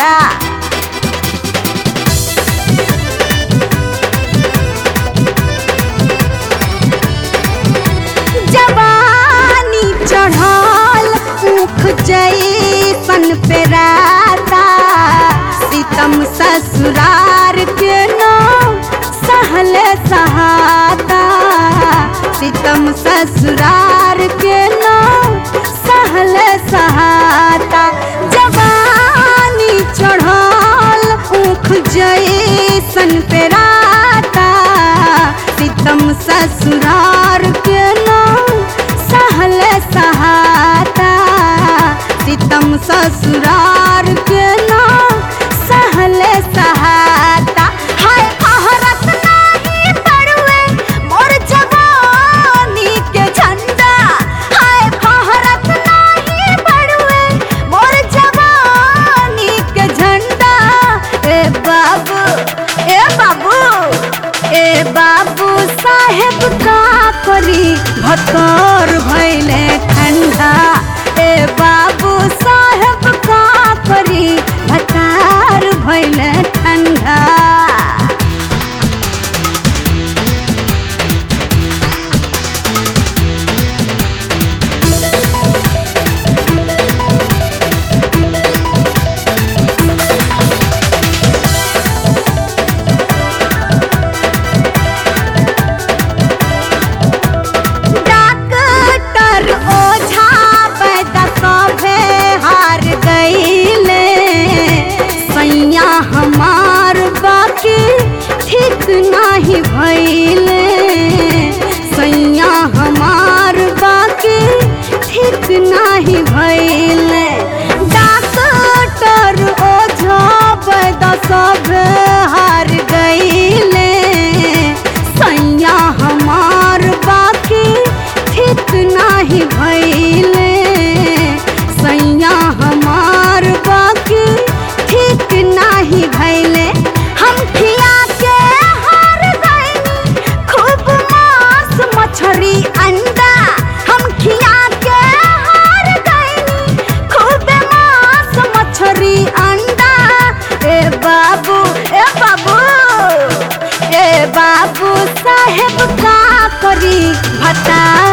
ठंडा जवानी चढ़ल मुख जैसन पे राता सीतम ससुरार के नाम सहल सहाता सीतम ससुरार के नाम सहल सहाता जवानी चढ़ल मुख जैसन पे राता सीतम ससुरार के नाम सहल सहाता सीतम ससुरार के नाम सहल सहाता हाय आहरत नाही पड़ुए मोर जवानी के झंडा हाय आहरत नाही पड़ुए मोर जवानी के झंडा ए बाबू ए बाबू ए बाबू साहेब का करी भतर भैले ठंडा ए बाबू साहेब का करी भतार भैले ठंडा डॉक्टर ओझा पैदा सभे हार गईले सैया हमार बाकी ठीक नाही भइले सैया हमार बाकी ठीक नाही भइले डॉक्टर ओझा पैदा सभे हार गईले सैया हमार बाकी ठीक नाही भइले सैया हमार बाकी ठीक नाही भइले हम खिया के हार गइनी खूब मांस मछरी अंडा हम खिया के हार गइनी खूब मांस मछरी अंडा ए बाबू ए बाबू ए बाबू साहेब का करी भता